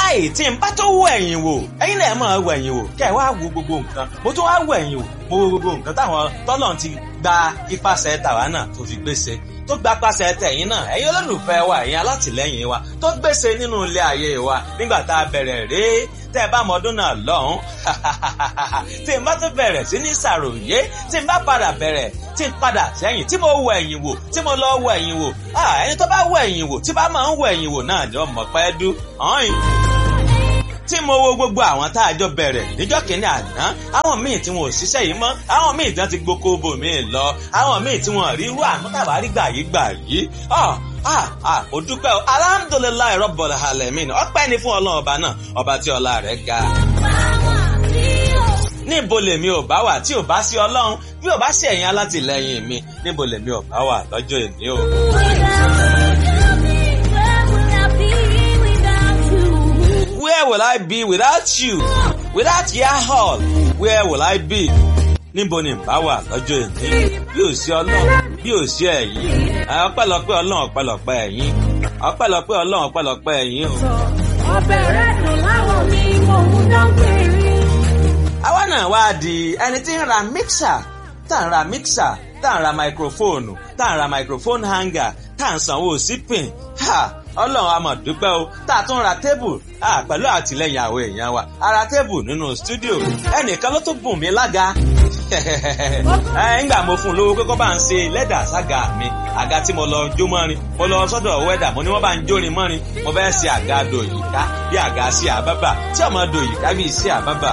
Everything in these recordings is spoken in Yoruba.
wáyé tí n bá tó wọ ẹ̀yìn wò ẹ̀yin náà máa wọ ẹ̀yìn wò kẹ́ ẹ̀ wá wo gbogbo nǹkan mo tún wá wọ ẹ̀yìn wò mo wo gbogbo nǹkan táwọn tọ́lọ̀ ti gba ipasẹ̀ tàwa náà tó fi gbèsè tó gba pàṣẹ tẹ̀yìn náà ẹ̀yin olólùfẹ́ wa ẹ̀yin alátìlẹ́yìn wa tó gbèsè nínú ilé ayé wa nígbà tá a bẹ̀rẹ̀ rèé tẹ́ ẹ bá mọ ọdún náà lọ́hùn tí n bá tún bẹ̀rẹ̀ sí ní ṣàròyé tí n bá padà bẹ̀rẹ̀ tí n padà sẹ́yìn tí mo wọ ẹ̀yìn wò tí mo lọ wọ ẹ̀yìn wò ẹni tó bá wọ ẹ̀yìn wò tí bá máa ń wọ ẹ̀yìn wò náà ni ọmọ pẹ́ dú ọ̀hìn tí mo wo gbogbo àwọn tá a jọ bẹ̀rẹ̀ níjọ́ kìíní àná àwọn míì tí wọn ò ṣiṣẹ́ yìí mọ́ àwọn míì tí wọ́n ti gboko bò míì lọ àwọn míì tí wọ́n rí irú àmútàbá rí gbà yí gbà yí ah ah ó dúpẹ́ o alhamdulilayi rọ́bọ̀lá alamin ọpẹ́ ni fún ọlọ́run ọba náà ọba tí ọlá rẹ̀ ga. níbo lèmi ò bá wà tí ò bá sí ọlọ́run bí ò bá sí ẹ̀yin alátìlẹyìn mi níbo lèmi ò bá wà lọ́jọ́ èmi o. Where will I be without you? Without your hall, where will I be? níbo ni bá wà lọ́jọ́ èmi bí ò sí ọlọ́run bí ò sí ẹ̀yin ọpẹ́lọpẹ́ ọlọ́run ọpẹ́lọpẹ́ ẹ̀yin ọpẹ́lọpẹ́ ọlọ́run ọpẹ́lọpẹ́ ẹ̀yin o. ọbẹ̀ rẹ̀ dùn láwọn mi mò ń dán péré. àwa náà wá di ẹni tí ń ra mixer tá ń ra mixer tá ń ra microphone tá ń ra microphone hanger tá ń sanwó sípìn ọlọ́run a máa dúpẹ́ o tá a tún ra tébù pẹ̀lú àtìlẹ́yìn àwọn èèyàn wa a ra tébù nínú stúdíò ẹnìkan ló tún bùn mí lága ńgbà mo fún un lówó pé kó bá ń ṣe lẹ́dà sága mi àga tí mo lọ jó mọ́rin mo lọ sọ́dọ̀ wẹ́dà mo ní wọ́n bá ń jórin mọ́rin mo fẹ́ ṣe àga dòyìká bí àga sí àbábà tí ọmọ dòyìká bí sí àbábà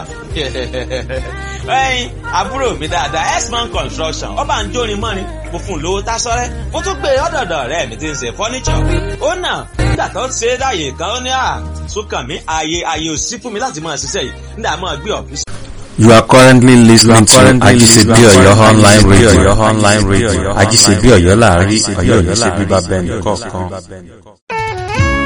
ẹyin àbúrò mi dáadáa x-man construction ó bá ń jórin mọ́rin mo fún un lówó tásọ́rẹ́ mo tún gbé ọ̀dọ̀dọ̀ rẹ̀ mi ti ń ṣe fọ́níṣọ̀ ó nà nígbà tó ń ṣe é dáyè kan ó ní à sókàn mi ààyè ààyè ò sí fún mi láti máa ṣiṣẹ́ yìí nígbà máa gbé ọ̀fíìsì. You are currently listening to Ajisebi Oyo online radio. Ajisebi Oyo láàrin Ọ̀yọ́ ò ní ṣe bíbá bẹ́ẹ̀ nìkọ̀ọ̀kan.